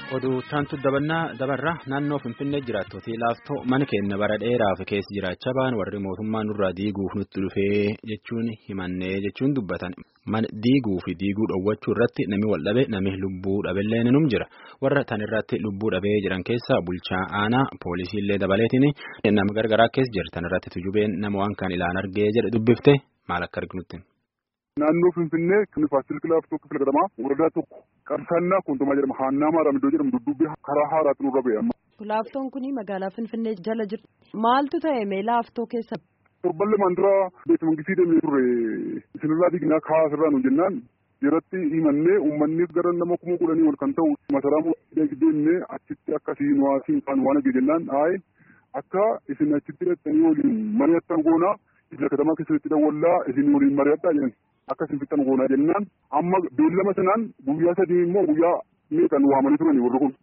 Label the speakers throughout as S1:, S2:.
S1: oduu taantu dabannaa dabarraa naannoo finfinnee jiraattota laaftoo mana keenya bara dheeraaf keessa jiraachaa ba'an warri mootummaa nurraa diiguuf nutti dhufee jechuun himannee jechuun dubbatan mana diiguu fi diiguu dhoowwachuu irratti nami wal dhabe nami lubbuu dhabeellee ni jira warra tan irratti lubbuu dhabee jiran keessaa bulchaa aanaa poolisiillee dabaleetiin nama gargaraa keessa jira tan irratti tujubeen nama waan kan ilaan argee jedhe dubbifte maal akka arginutti.
S2: Naannoo Finfinnee kan Faasil Kilaaftoo Kifila Gadamaa waradaa tokko qarsaannaa kuntumaa jedhama. Haannaa Maaraam iddoo jedhamu dudduubbee karaa haaraatti nurra ba'e amma.
S3: Laaftoon kuni magaalaa Finfinnee jala jirti. Maaltu ta'e mee laaftoo keessa?
S2: Torban lamaan dura beekama mangisii deemee turre isinirraa diignaa kaa'aa sirraa nu jennaan irratti himannee uummanni gara nama kuma kudhanii ol kan ta'u masaraa muummee deemnee achitti akkasii nu haasiin kan waan arge jennaan aaye akka isin achitti hidhattanii waliin mari'attan goonaa ibsa katamaa keessatti dawwallaa isin waliin mari'adhaa jedhan. Akkasiin fixan goonaa jennaan amma beellama sanaan guyyaa sadii immoo guyyaa meeqan waamanii turani warri kun.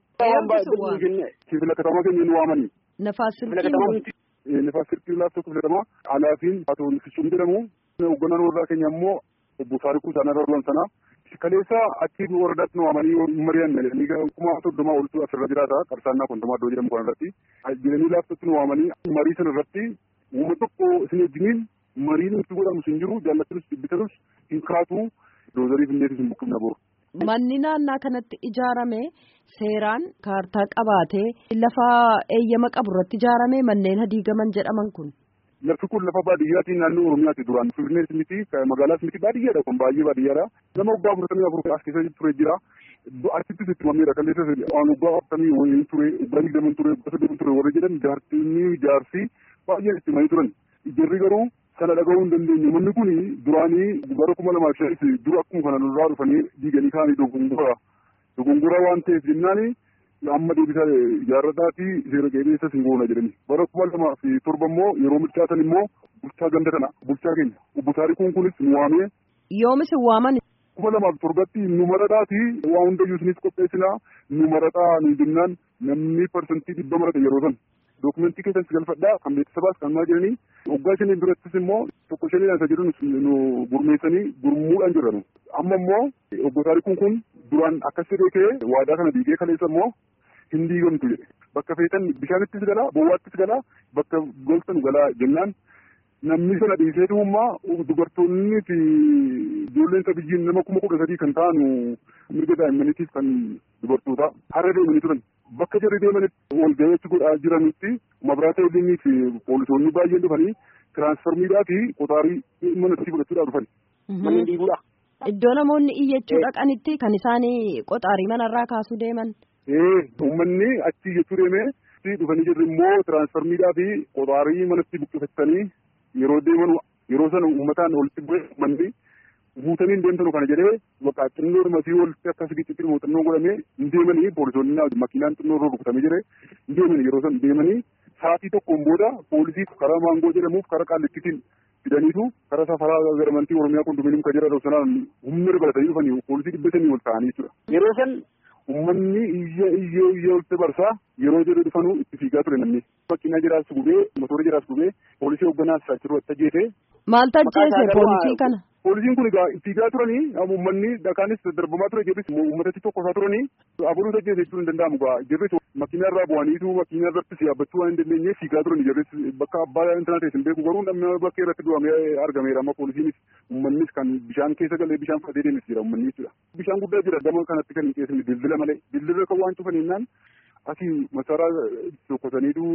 S2: Kifila katamaa keenya nu waamanii.
S3: Nafaas silkii.
S2: Nafaas silkii laaftoo kifila katamaa alaafiin Atoo Fichuun jedhamu. Hoogganaan warraa keenya immoo obbo Taarikuu Isaanaa Darban sanaa. Kaleessa achi waradaatti nu waamanii mari'an kuma soddomaa oltu asirra jiraata qarsaannaa kontomaa iddoo jedhamu kanarratti. Jiranii laaftootti nu waamanii marii sana irratti uummata tokko isin wajjiniin mariin nuti godhamu hin jiru jaallatanus dubbitatus hin kaatu doozariif illeetis hin buqqifna boru.
S3: Manni naannaa kanatti ijaarame seeraan kaartaa qabaatee lafa eeyyama qabu irratti ijaarame manneen hadiigaman jedhaman kun.
S2: Lafti kun lafa baadiyyaatiin naannoo Oromiyaati duraan Finfinnees miti magaalaas miti baadiyyaadha kun baay'ee baadiyyaadha. Nama waggaa afurtamii afur as keessa ture jira. Achittis itti mameera kalleessa waan waggaa afurtamii wayii ture waggaa digdaman ture waggaa soddoman ture warra jedhan jaartinii jaarsi baay'een itti manii turan. Jarri garuu sana dhaga'uu hin dandeenye manni kun duraanii bara kuma lamaaf shanis dura akkuma kana nurraa dhufanii diiganii kaanii dogongora dogongora waan ta'eef jennaani amma deebisaa ijaarrataa fi seera qabeessas hin goona jedhani bara kuma lamaaf torba immoo yeroo milkaatan immoo bulchaa ganda kana bulchaa keenya obbo Taarikuun kunis nu waamee.
S3: Yoomis hin waaman.
S2: kuma lamaaf torbatti nu maradhaati waa hundayyuu isinis qopheessinaa nu maradhaa nu jennaan namni parsantii dhibba marate yeroo san. Dookumentii keessatti galfadhaa kan beeksisabaas kan maa jiranii waggaa shanii birattis immoo tokko shanii isa jedhu nu gurmeessanii gurmuudhaan jiran. Amma immoo obbo Taarikuun kun duraan akkas beekee waadaa kana diigee kaleessa immoo hin diigamtu jedhe. Bakka feetan bishaanittis galaa bowwaattis galaa bakka goltan galaa jennaan namni sana dhiisee dhummaa dubartoonni fi ijoolleen qabiyyiin nama kuma kudha sadii kan ta'an mirga daa'immaniitiif kan dubartoota har'a deemanii turan. Bakka jarri deemanitti wal gaheetti godhaa jiranitti mabiraata waliinii fi poolisoonni baay'een dhufanii tiraansfarmiidhaa fi qotaarii manatti fudhachuudhaaf dhufan. Manni diiguudha.
S3: Iddoo namoonni iyyachuu dhaqanitti kan isaan qotaarii manarraa kaasuu deeman.
S2: Ee uummanni achi iyyachuu deemee dhufanii jirri immoo tiraansfarmiidhaa fi qotaarii manatti buqqifatanii yeroo deeman yeroo sana uummataan walitti bu'ee uummanni guutanii hin deemtanu kana jedhee bakka xinnoo dhumasii walitti akkas giccitti muuxannoo godhamee hin deemanii poolisoonni makiinaan xinnoo irra rukutamee jire hin deemanii yeroo sana deemanii sa'aatii tokkoon booda poolisii karaa maangoo jedhamuuf karaa qaallittiin fidaniitu karaa safaraa garamantii oromiyaa kondominium kan jedhan sanaan humna dabalatanii dhufanii poolisii dhibba sanii ol ta'anii jechuudha. Yeroo san uummanni iyya iyyee iyyee walitti barsaa yeroo jedhu dhufanuu itti fiigaa ture namni. Makiinaa jiraas gubee motora jiraas gubee poolisii hoogganaas achirra ajjeese.
S3: Maal tajjeese poolisii kana?
S2: Poolisiin kun egaa fiigaa turanii uummanni dhakaanis darbamaa ture jirris uummatatti tokkosaa turanii aburuu tajjeese jechuun hin danda'amu egaa jirris makiinaa irraa bu'aniitu makiinaa irrattis yaabbachuu waan hin dandeenye fiigaa turanii jirris bakka abbaa intanaa ta'e hin beeku garuu namni bakka irratti du'amee argameera amma poolisiinis uummannis kan bishaan keessa galee bishaan fudhatee deemes jira uummanni jechuudha. Bishaan guddaa jira gama kanatti kan hin qeessine dildila malee dildila kan waan cufan jennaan asii masaraa tokkosaniitu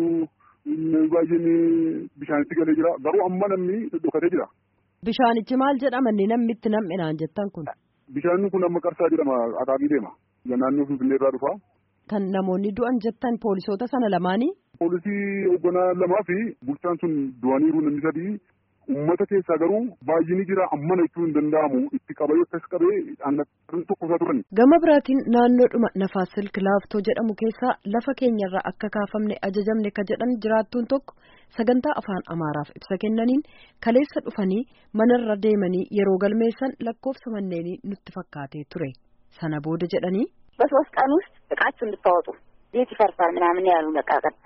S2: baay'een bishaanitti galee jira garuu amma namni dhokatee jira.
S3: Bishaanichi maal jedhama inni namni itti nam'inaan jettan kun?
S2: Bishaan kun amma qarsaa jedhama akaakii deema. Naannoo Finfinnee irraa dhufa.
S3: Kan namoonni du'an jettan poolisoota sana lamaanii?
S2: Poolisii hoogganaa lamaa fi bulchaan sun du'aniiru namni sadii. Uummata keessaa garuu baay'inni jira ammana jechuun hin danda'amu itti qabee akkas qabee aannan tokkosaa turan.
S3: Gama biraatiin naannoodhuma Nafaas Silk Laaftoo jedhamu keessaa lafa keenyarraa akka kaafamne ajajamne ka jedhan jiraattuun tokko sagantaa afaan Amaaraaf ibsa kennaniin kaleessa dhufanii manarra deemanii yeroo galmeessan lakkoofsa manneenii nutti fakkaatee ture. Sana booda jedhanii.
S4: በሶስት ቀን ውስጥ እቃችሁ እንድታወጡ ቤት ይፈርሳል ምናምን ያሉ በቃ ቀጥታ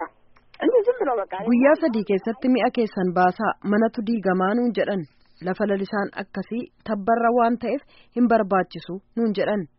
S3: Guyyaa sadii keessatti mi'a keessan baasaa manatu diigamaa nuun jedhan lafa lalisaan akkasii tabbarra waan ta'eef hin barbaachisu nuun jedhan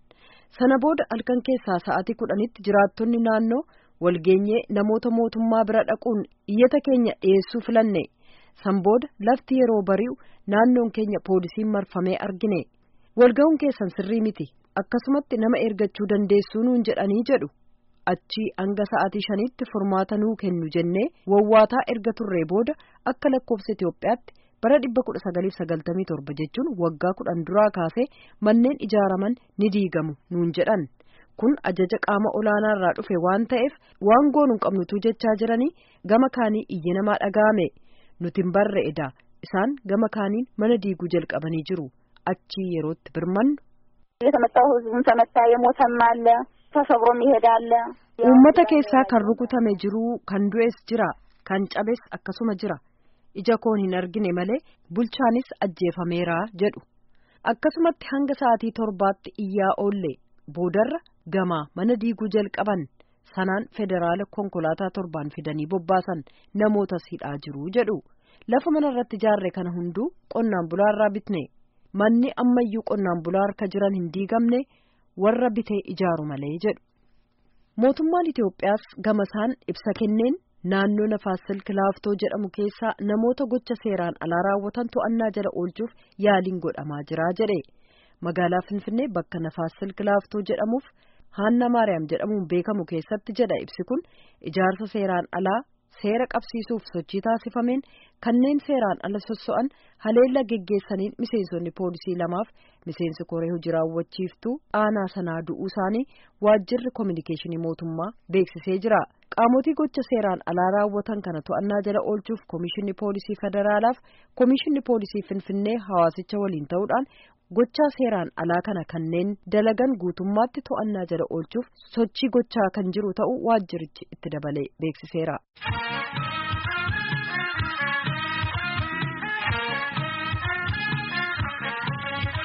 S3: sana booda halkan keessaa sa'aatii kudhanitti jiraattonni naannoo walgeenyee namoota mootummaa bira dhaquun iyyata keenya dhiyeessuu filanne san booda lafti yeroo bari'u naannoon keenya poolisiin marfamee argine walga'uun keessan sirrii miti akkasumatti nama ergachuu dandeessuu nuun jedhanii jedhu achii hanga sa'aatii shanitti furmaata nuu kennu jennee wawwaataa erga turree booda akka lakkoofsa Itoophiyaatti bara dhibba kudha sagaliif sagaltamii torba jechuun waggaa kudhan duraa kaasee manneen ijaaraman ni diigamu nuun jedhan kun ajaja qaama olaanaa irraa dhufe waan ta'eef waan goonuu qabnutu jechaa jiranii gama kaanii iyya namaa dhaga'ame nuti hin barre edaa isaan gama kaaniin mana diiguu jalqabanii jiru achii yerootti birmannu.
S4: የተመታው ህዝቡም ተመታ፣ የሞተም አለ፣ ተሰብሮም ይሄዳል።
S3: uummata keessaa kan rukutame jiru kan du'es jira kan cabes akkasuma jira ija koon hin argine malee bulchaanis ajjeefameera jedhu akkasumatti hanga sa'aatii torbaatti iyyaa oolle boodarra gamaa mana diiguu jalqaban sanaan federaala konkolaataa torbaan fidanii bobbaasan namootas hidhaa jiru jedhu lafa mana irratti ijaarre kana hunduu qonnaan bulaarraa bitne manni ammayyuu qonnaan bulaa harka jiran hin diigamne warra bitee ijaaru malee jedhu. mootummaan Itoophiyaas gamasaan ibsa kenneen naannoo nafaas silk laaftoo jedhamu keessaa namoota gocha seeraan alaa raawwatan to'annaa jala oolchuuf yaaliin godhamaa jira jedhe magaalaa finfinnee bakka nafaas silk laaftoo jedhamuuf haanna maariyaam jedhamuun beekamu keessatti jedha ibsi kun ijaarsa seeraan alaa seera qabsiisuuf sochii taasifameen kanneen seeraan ala sosso'an haleella geggeessaniin miseensonni poolisii lamaaf miseensi koree hojii raawwachiiftuu aanaa sanaa du'uu isaanii waajjirri koominikeeshinii mootummaa beeksisee jira qaamotii gocha seeraan alaa raawwatan kana to'annaa jala oolchuuf koomishinni poolisii federaalaaf koomishinni poolisii finfinnee hawaasicha waliin ta'uudhaan gochaa seeraan alaa kana kanneen dalagan guutummaatti to'annaa jala oolchuuf sochii gochaa kan jiru ta'uu waajjirichi itti dabalee beeksiseera.